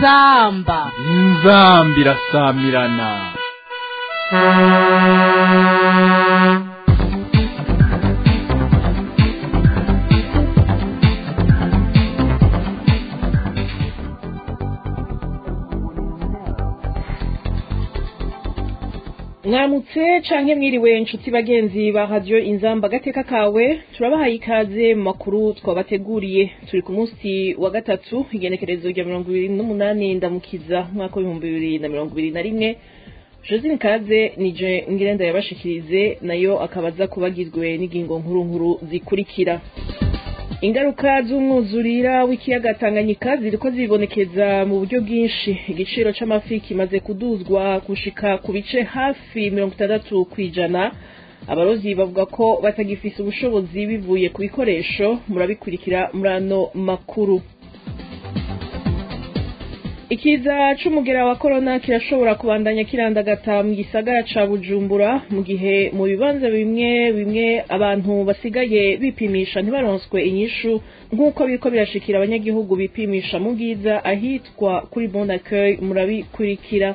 inzamba inzamba irasamirana mwaramutse canke mwiriwe inshuti bagenzi ba radio inzamba gateka kawe turabahaye ikaze mu makuru twabateguriye turi ku munsi wa gatatu igenekerezo rya mirongo ibiri n'umunani ndamukiza mwaka w'ibihumbi bibiri na mirongo ibiri na rimwe josine kaze nije ngirenda yabashikirize nayo akaba aza kubagizwe n'ingingo nkuru nkuru zikurikira ingaruka z'umwuzurira w'ikiyaga tanganyika ziriko zibonekeza mu buryo bwinshi igiciro c'amafi kimaze kuduzwa gushika ku bice hafi mirongo itandatu kw'ijana abarovyi bavuga ko batagifise ubushobozi bivuye ku bikoresho murabikurikira muri ano makuru ikiza c'umugera wa korona kirashobora kubandanya kirandagata mu gisagara ca bujumbura mu gihe mu bibanza bimwe bimwe abantu basigaye bipimisha ntibaronswe inyishu nk'uko biriko birashikira abanyagihugu bipimisha mu bwiza ahitwa kuri bon accueil murabikurikira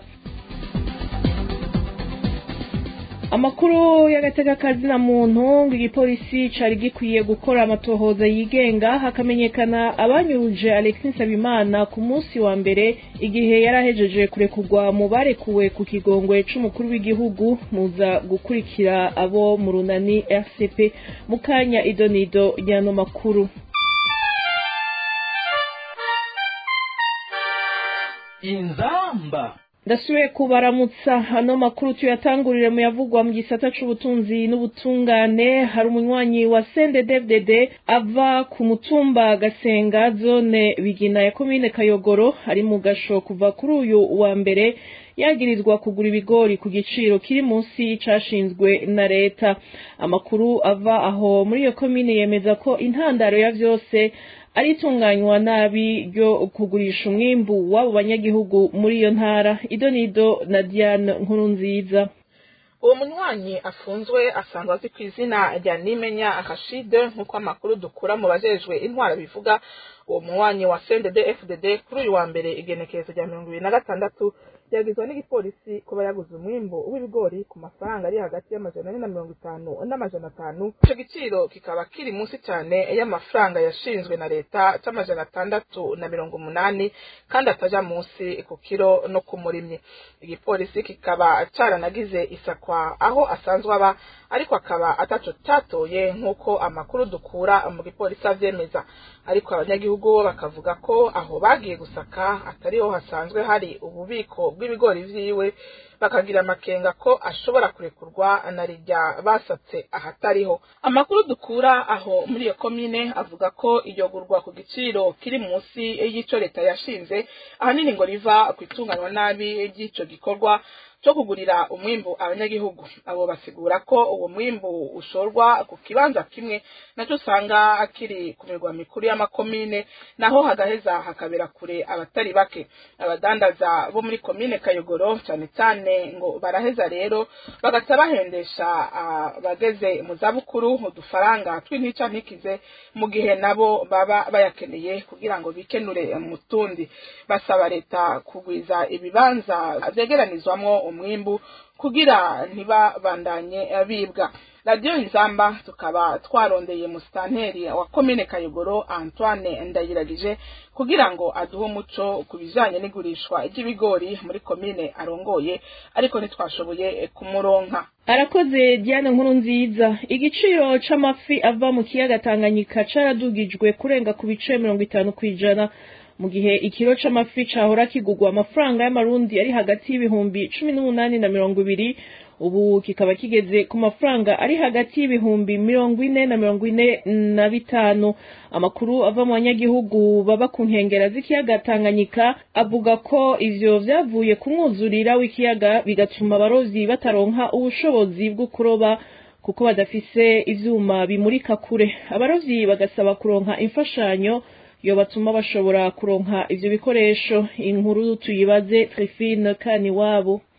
amakuru y'agatekakazi na muntu ngo igipolisi cari gikwiye gukora amatohoza yigenga hakamenyekana abanyuruje alexis nsabimana ku munsi wa mbere igihe yari ahejeje kurekurwa mu barekuwe ku kigongwe c'umukuru w'igihugu muza gukurikira abo mu runani rcp mu kanya idonido ry'ano makuru inzamba ndasubiye kubaramutsa ano makuru tuyatangurire mu yavugwa mu gisata c'ubutunzi n'ubutungane hari umunywanyi wa CNDD-FDD ava ku mutumba Gasenga zone Bigina ya komine Kayogoro ari mu gasho kuva kuri uyu wa mbere yagirizwa kugura ibigori ku giciro kiri munsi cashinzwe na leta amakuru ava aho muri iyo komine yemeza ko intandaro ya vyose ari itunganywa nabi ryo kugurisha umwimbu w'abo banyagihugu muri iyo ntara idonido na diane nkuru nziza uwo munywanyi afunzwe asanzwe azi ku izina rya nimenya akashide nk'uko amakuru dukura mu bajejwe intwara bivuga uwo munywanyi wa sendede fdd kuri uyu wa mbere igenekerezo rya mirongo ibiri na gatandatu yagizwe n'igipolisi kuba yaguze umwimbu w'ibigori ku mafaranga ari hagati y'amajana ane na mirongo itanu n'amajana atanu ico giciro kikaba kiri munsi cyane y'amafaranga yashinzwe na leta c'amajana atandatu na mirongo umunani kandi ataja munsi ku kiro no ku murimyi igipolisi kikaba caranagize isakwa aho asanzwe aba ariko akaba ataco catoye nk'uko amakuru dukura mu gipolisi avyemeza ariko abanyagihugu bo bakavuga ko aho bagiye gusaka atariho hasanzwe hari ububiko bw'ibigori vyiwe bakagira amakenga ko ashobora kurekurwa na rirya basatse ahatariho amakuru dukura aho muri iyo komine avuga ko iyo gurwa ku giciro kiri munsi y'ico leta yashinze ahanini ngo riva ku itunganywa nabi ry'ico gikorwa cyo kugurira umwimbu abanyagihugu abo basigura ko uwo mwimbu ushorwa ku kibanza kimwe nacyo usanga akiri ku mirwa mikuru y'amakomine naho hagaheza hakabera kure abatari bake abadandaza bo muri komine kayogoro cyane cyane ngo baraheza rero bagaca bahendesha abageze mu zabukuru udufaranga tw'intica ntikize mu gihe nabo baba bayakeneye kugira ngo bikenure mu tundi basaba leta kugwiza ibibanza vyegeranizwamwo umwimbu kugira ntibabandanye bibwa radiyo nzamba tukaba twarondeye musitanteri wa komine kayogoro antoine ndayiragije kugira ngo aduhe umuco ku bijanye n'igurishwa ry'ibigori muri komine arongoye ariko ntitwashoboye kumuronka arakoze diane nkuru nziza igiciro c'amafi ava mu kiyaga tanganyika caradugijwe kurenga ku bice mirongo itanu kw'ijana mu gihe ikiro c'amafi cahora kigurwa amafaranga y'amarundi ari hagati y'ibihumbi cumi n'umunani na mirongo ibiri ubu kikaba kigeze ku mafaranga ari hagati y'ibihumbi mirongo ine na mirongo ine na bitanu amakuru ava mu banyagihugu baba ku nkengera z'ikiyaga tanganyika avuga ko ivyo vyavuye ku mwuzurira w'ikiyaga bigatuma abarovyi bataronka ubushobozi bwo kuroba kuko badafise ivyuma bimurika kure abarovyi bagasaba kuronka imfashanyo yo batuma bashobora kuronka ivyo bikoresho inkuru tuyibaze Trifine Kaniwabo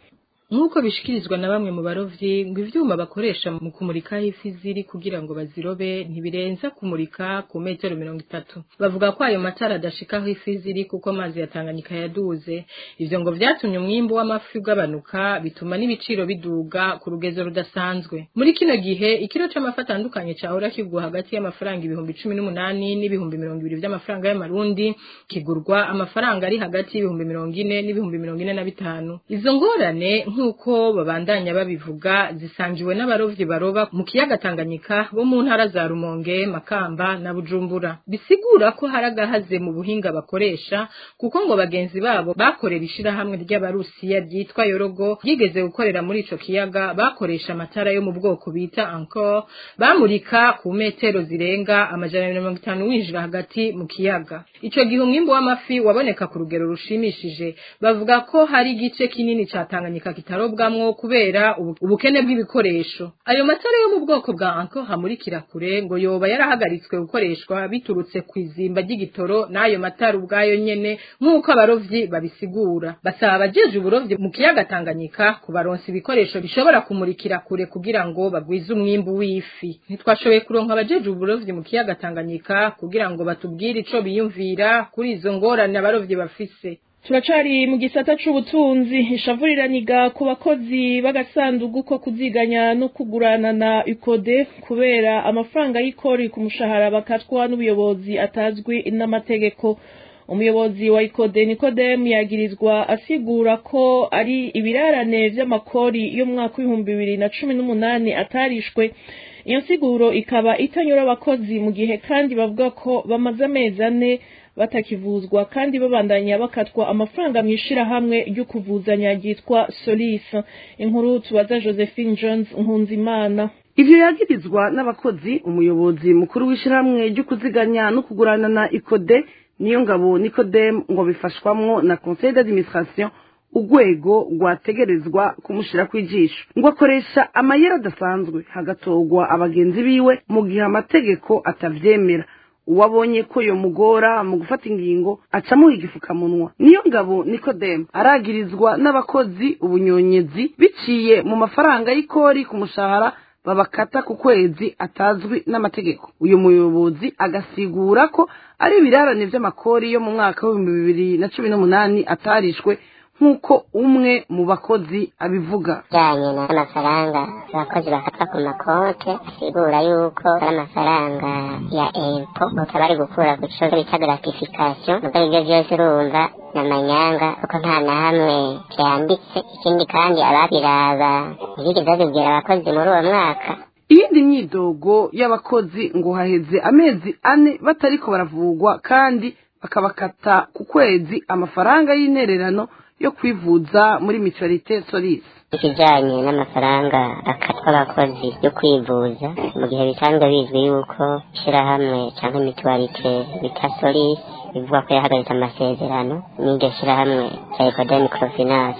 nk'uko bishikirizwa na bamwe mu barovyi ngo ivyuma bakoresha mu kumurika aho ifi ziri kugira ngo bazirobe ntibirenza kumurika ku metero mirongo itatu bavuga ko ayo matara adashika aho ifi ziri kuko amazi ya Tanganyika yaduze ivyo ngo vyatumye umwimbu w'amafi ugabanuka bituma n'ibiciro biduga ku rugezo rudasanzwe muri kino gihe ikiro c'amafi atandukanye cahora kigwa hagati y'amafaranga ibihumbi cumi n'umunani n'ibihumbi mirongo ibiri vy'amafaranga y'amarundi kigurwa amafaranga ari hagati y'ibihumbi mirongo ine n'ibihumbi mirongo ine na bitanu izo ngorane nk'uko babandanya babivuga zisangiwe n'abarovyi baroba mu kiyaga Tanganyika bo mu ntara za Rumonge Makamba na Bujumbura bisigura ko hari agahaze mu buhinga bakoresha kuko ngo bagenzi babo bakorera ishirahamwe ry'abarusiya ryitwa Yorogo ryigeze gukorera muri ico kiyaga bakoresha amatara yo mu bwoko bita Encore bamurika ku metero zirenga amajana mirongo itanu winjira hagati mu kiyaga ico gihe umwimbu w'amafi waboneka ku rugero rushimishije bavuga ko hari igice kinini ca Tanganyika kitarobwamwo kubera ubu- ubukene bw'ibikoresho ayo matara yo mu bwoko bwa Encore hamurikira kure ngo yoba yarahagaritswe gukoreshwa biturutse ku izimba ry'igitoro n'ayo matara ubwayo nyene nk'uko abarovyi babisigura basaba abajeje uburovyi mu kiyaga Tanganyika kubaronsa ibikoresho bishobora kumurikira kure kugira ngo bagwize umwimbu w'ifi ntitwashoboye kuronka abajeje uburovyi mu kiyaga Tanganyika kugira ngo batubwire ico biyumvira kuri izo ngorane abarovyi bafise turacari mu gisata c'ubutunzi ishavuriraniga ku bakozi b'agasandugu ko kuziganya no kugurana na ukode kubera amafaranga y'ikori ku mushahara bakatwa n'ubuyobozi atazwi n'amategeko umuyobozi wa ikode nikodemu yagirizwa asigura ko ari ibirarane vy'amakori y'umwaka w'ibihumbi bibiri na cumi n'umunani atarishwe iyo nsiguro ikaba itanyura abakozi mu gihe kandi bavuga ko bamaze amezi ane batakivuzwa kandi babandanya bakatwa amafaranga mu ishirahamwe ryo kuvuzanya ryitwa solis inkuru tubaza josephine jones nkunzimana ivyo yagirizwa n'abakozi umuyobozi mukuru w'ishirahamwe ryo kuziganya no kugurana na ikode niyo ngabo nikodemu ngo bifashwamwo na conseil d'administration urwego rwategerezwa kumushira kw'ijisho ngo akoresha amayeri adasanzwe hagatorwa abagenzi biwe mu gihe amategeko atavyemera uwabonye ko yomugora mu gufata ingingo acamuha igifukamunwa niyo ngabo nikodemu aragirizwa n'abakozi ubunyonyezi biciye mu mafaranga y'ikori ku mushahara babakata ku kwezi atazwi n'amategeko uyu muyobozi agasigura ko ari ibirarane vy'amakori yo mu mwaka w'ibihumbi bibiri na cumi n'umunani atarishwe nk'uko umwe mu bakozi abivuga bijyanye n'amafaranga abakozi bafatwa ku makonte asigura yuko ari amafaranga ya empo bakaba bari gukura ku cyo bita gratification nubwo ibyo byose urumva ni amanyanga kuko nta na hamwe byanditse ikindi kandi ababiraba ntibigeze babibwira abakozi muri uwo mwaka iyindi myidogo y'abakozi ngo haheze amezi ane batariko baravugwa kandi bakabakata ku kwezi amafaranga y'intererano yo kwivuza muri mutualité solise ikijyanye n'amafaranga akatwa abakozi yo kwivuza mu gihe bisanzwe bizwi yuko ishyirahamwe cyangwa imituwarite bita solisi bivuga ko yahagaritse amasezerano n'iryo shyirahamwe rya ekodeni microfinance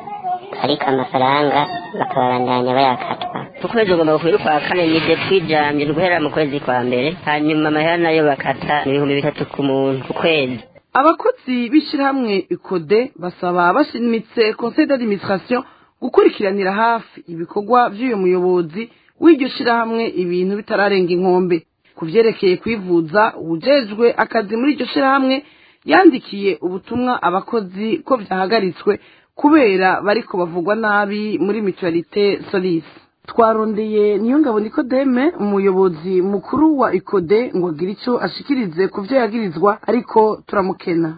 ariko amafaranga bakabandanya bayakatwa ukwezi ugomba kukwira ukwa kane ni depuijamye guhera mu kwezi kwa mbere hanyuma amahera nayo bakata ni ibihumbi bitatu ku muntu ku kwezi abakozi b'ishyirahamwe ikode basaba bashimitse conseil d'administration gukurikiranira hafi ibikorwa by'uyu muyobozi w'iryo shyirahamwe ibintu bitararenga inkombe ku vyerekeye kwivuza uwujejwe akazi muri iryo shyirahamwe yandikiye ubutumwa abakozi ko vyahagaritswe kubera bariko bavugwa nabi muri mutualité solise twarondeye niyo ngabo nikodeme umuyobozi mukuru wa ikode ngo agire icyo ashikirize ku byo yagirizwa ariko turamukena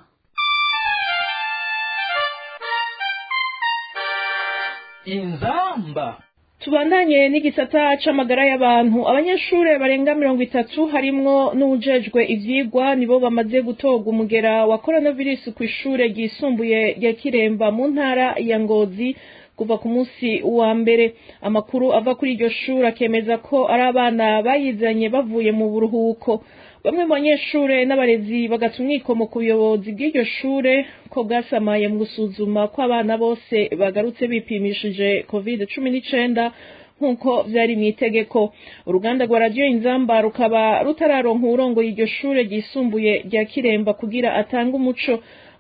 inzamba tubandanye n'igisata c'amagara y'abantu abanyeshure barenga mirongo itatu harimwo n'uwujejwe ivyigwa nibo bamaze gutorwa umugera wa coronavirus kw'ishure ryisumbuye rya kiremba mu ntara ya ngozi kuva ku munsi wa mbere amakuru ava kuri iryo shuri akemeza ko ari abana bayizanye bavuye mu buruhuko bamwe mu banyeshure n'abarezi bagata umwikomo ku buyobozi bw'iryo shure ko bwasamaye mu gusuzuma ko abana bose bagarutse bipimishije covid cumi n'icenda nk'uko vyari mu itegeko uruganda rwa radiyo inzamba rukaba rutararonka uwurongoye iryo shure ryisumbuye rya kiremba kugira atange umuco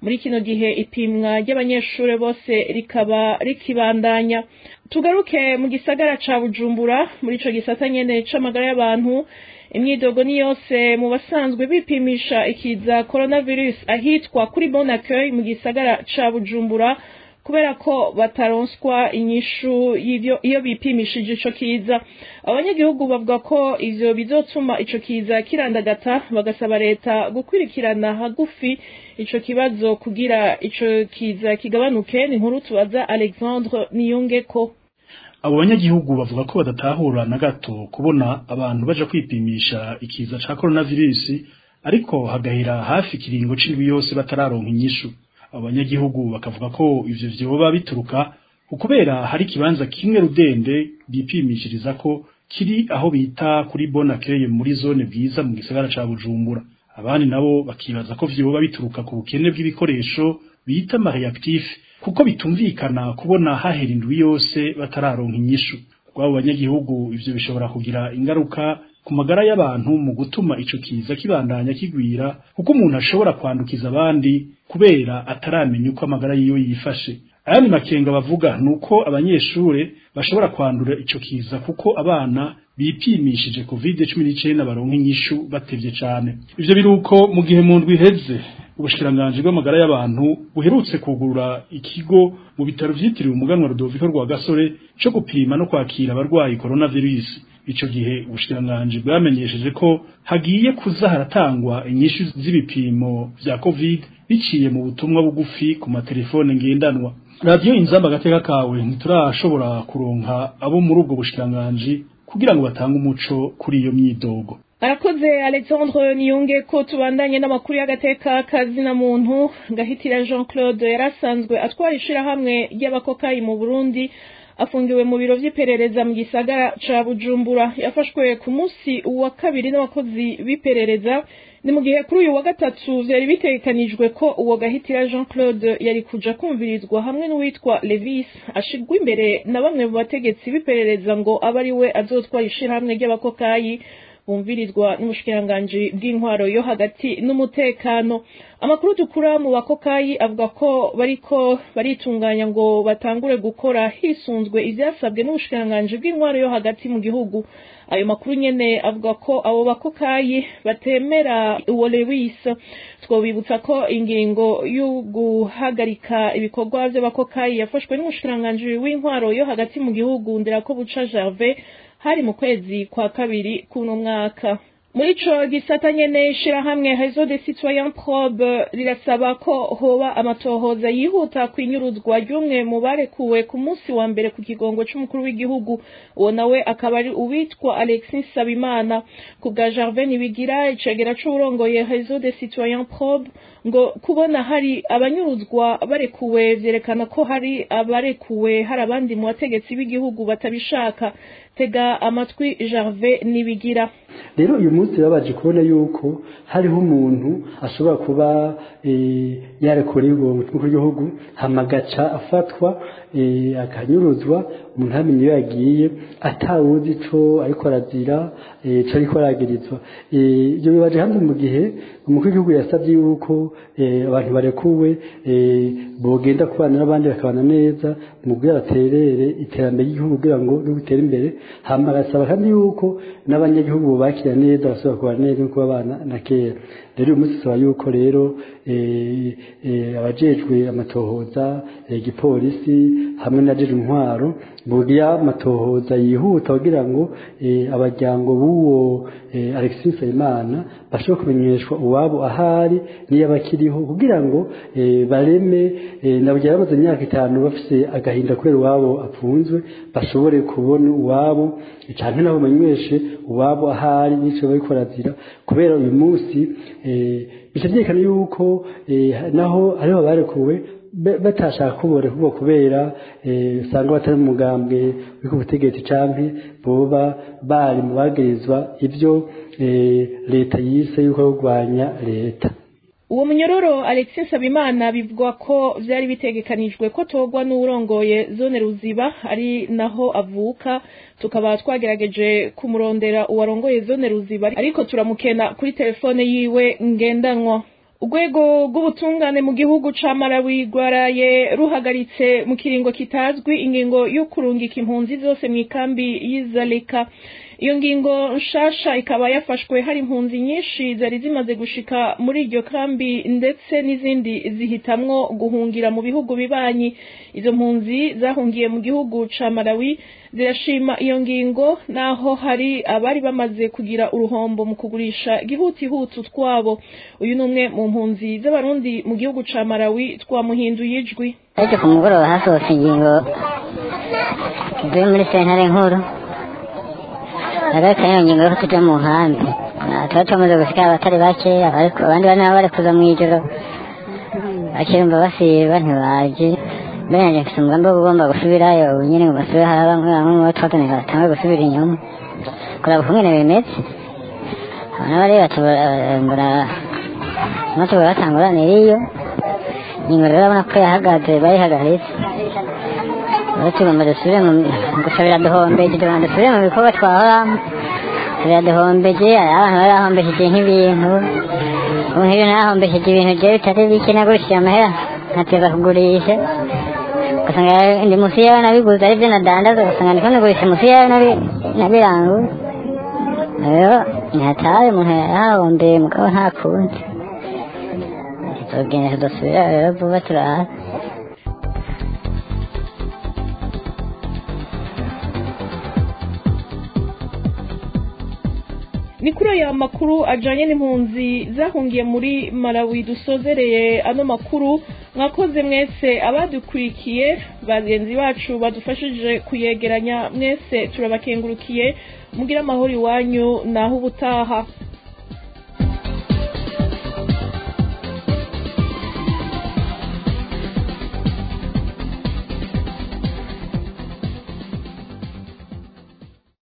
muri kino gihe ipimwa ry'abanyeshuri bose rikaba rikibandanya tugaruke mu gisagara ca bujumbura muri ico gisata nyene c'amagara y'abantu imyidogo ni yose mu basanzwe bipimisha ikiza coronavirus ahitwa kuri bon accueil mu gisagara ca bujumbura kubera ko bataronswa inyishu y'ivyo iyo bipimishije ico kiza abanyagihugu bavuga ko ivyo bizotuma ico kiza kirandagata bagasaba leta gukwirikirana hagufi ico kibazo kugira ico kiza kigabanuke ni inkuru tubaza alexandre niyongeko abo banyagihugu bavuga ko badatahura na gato kubona abantu baja kwipimisha ikiza ca coronavirus ariko hagahera hafi ikiringo c'indwi yose batararonka inyishu abo banyagihugu bakavuga ko ivyo vyoba bituruka ukubera hari ikibanza kimwe rudende bipimishiriza ko kiri aho bita kuri Bonaccueil muri zone bwiza mu gisagara ca Bujumbura abandi nabo bakibaza ko vyoba bituruka ku bukene bw'ibikoresho bita mareactif kuko bitumvikana kubona hahera indwi yose batararonka inyishu kwabo banyagihugu ivyo bishobora kugira ingaruka ku magara y'abantu mu gutuma ico kiza kibandanya kigwira kuko umuntu ashobora kwandukiza abandi kubera ataramenya uko amagara yiwe yifashe ayandi makenga bavuga nuko abanyeshure bashobora kwandura ico kiza kuko abana bipimishije covid 19 baronka inyishu batevye cane ivyo biruko mu gihe mu ndwi iheze ubushikiranganje bw'amagara y'abantu buherutse kugurura ikigo mu bitaro vyitiriwe umuganwa Rudoviko rwa Gasore co gupima no kwakira abarwayi coronavirus ico gihe ubushikiranganje bwamenyesheje ko hagiye kuza haratangwa inyishu z'ibipimo vya covid biciye mu butumwa bugufi ku matelefone ngendanwa radiyo inzamba agateka kawe ntiturashobora kuronka abo muri ubwo bushikiranganje kugira ngo batange umuco kuri iyo myidogo arakoze alexandre niyunge ko tubandanye n'amakuru y'agateka kazina muntu gahitira jean claude yarasanzwe atwara ishirahamwe ry'abakokayi mu burundi afungiwe mu biro vy'iperereza mu gisagara ca bujumbura yafashwe ku munsi wa kabiri n'abakozi b'iperereza ni mu gihe kuri uyu wa gatatu vyari bitegekanijwe ko uwo gahitira jean claude yari kuja kumvirizwa hamwe n'uwitwa levis ashirwa imbere na bamwe mu bategetsi b'iperereza ngo abe ari we azotwara ishirahamwe ry'abakokayi bumvirizwa n'umushikiranganji bw'intwaro yo hagati n'umutekano amakuru dukura mu bakokayi avuga ko bariko baritunganya ngo batangure gukora hisunzwe ivyasabwe n'ubushikiranganji bw'intwaro yo hagati mu gihugu ayo makuru nyene avuga ko abo bakokayi batemera uwo Lewis twobibutsa ko ingingo yo guhagarika ibikorwa vy'abakokayi yafashwe n'umushikiranganji w'intwaro yo hagati mu gihugu nderako buca Gervais hari mu kwezi kwa kabiri kuno mwaka muri ico gisata nyene ishirahamwe réseau des citoyens probe rirasaba ko hoba amatohoza yihuta kwinyuruzwa ry'umwe mu barekuwe ku munsi wa mbere ku kigongo c'umukuru w'igihugu uwo nawe akaba ari uwitwa alexis sabimana ku bwa gervais nibigira icegera c'uwurongoye réseau des citoyens probe ngo kubona hari abanyuruzwa barekuwe vyerekana ko hari abarekuwe hari abandi mu bategetsi b'igihugu batabishaka tega amatwi gervais nibigira rero uyu munsi babaje kubona yuko hariho umuntu ashobora kuba yarekuriwe umutima w'igihugu hamagaca afatwa akanyuruzwa umuntu ntamenye iyo yagiye atawuzi ico ariko arazira ico ariko aragirizwa ibyo bibaje hamwe mu gihe umukuru w'igihugu yasabye yuko abantu barekuwe bogenda kubana n'abandi bakabana neza mu kugira baterere iterambere ry'igihugu kugira ngo ritere imbere hama agasaba kandi yuko n'abanyagihugu bubakira neza basubira kubana neza nk'uko babana na kera rero uyu munsi usaba yuko rero abajejwe amatohoza igipolisi hamwe n'abajejwe intwaro bugira amatohoza yihuta kugira ngo abajyango b'uwo alexis nsabimana bashobore kumenyeshwa uwabo ahari niyo abakiriho kugira ngo bareme nabugira bamaze imyaka itanu bafise agahinda kubera uwabo apfunzwe bashobore kubona uwabo cyane nabo bamenyeshe uwabo ahari n'icyo bariko barazira kubera uyu munsi bica byerekana yuko naho hariho abarekuwe batashaka kubore kubo kubera usanga batari mu mugambwe w'uko ubutegetsi canke boba bari mu bagirizwa ibyo leta yise yuko kurwanya leta uwo munyororo alexis nsabimana bivugwa ko vyari bitegekanijwe ko togwa n'uwurongoye zone ruziba ari naho avuka tukaba twagerageje kumurondera uwarongoye zone ruziba ariko turamukena kuri telefone yiwe ngendanwa urwego rw'ubutungane mu gihugu ca Malawi rwaraye ruhagaritse mu kiringo kitazwi ingingo yo kurungika impunzi zose mu ikambi y'izaleka iyo ngingo nshasha ikaba yafashwe hari impunzi nyinshi zari zimaze gushika muri iryo kambi ndetse n'izindi zihitamwo guhungira mu bihugu bibanyi izo mpunzi zahungiye mu gihugu ca Malawi zirashima iyo ngingo naho hari abari bamaze kugira uruhombo mu kugurisha igihutihutu twabo uyu ni umwe mu mpunzi z'abarundi mu gihugu ca Malawi twamuhinduye ijwi ariko ku mugoroba hasohotse ingingo zivuye muri sentare nkuru hagati y'iyo ngingo yo kuja mu nkambi tuba tumaze gushika abatari bake abandi bane nabo bari kuza mw'ijoro bakirumva basiba ntibaje mbere nanje mfise umugambi wo kugomba gusubirayo ubu nyene ngo basubire hari bamwe bamwe mu bo twatanira batanguye gusubira inyuma kuraba ukungene bimeze abana bari batubura amatora batanguranira iyo ingingo rero urabona ko yahagaze bayihagaritse rero tugomba dusubire mu gusa biraduhombeje tugomba dusubire mu bikorwa twahoramo biraduhombeje hari abantu bari bahombesheje nk'ibintu ubu nk'ibyo nahombesheje ibintu jewe bitari bike nagurishije amahera nkateza kugurisha ugasanga ndi munsi yawe nabiguze aribyo nadandaza ugasanga ndiko nagurisha munsi yawe nabiranguye rero ntihataye umuntu yahombeye mugabo nta kundi tuzogenda tudasubira rero vuba turaha ni kuri aya makuru ajanye n'impunzi zahungiye muri Malawi dusozereye ano makuru mwakoze mwese abadukurikiye bagenzi bacu badufashije kuyegeranya mwese turabakengurukiye mugira amahoro iwanyu naho ubutaha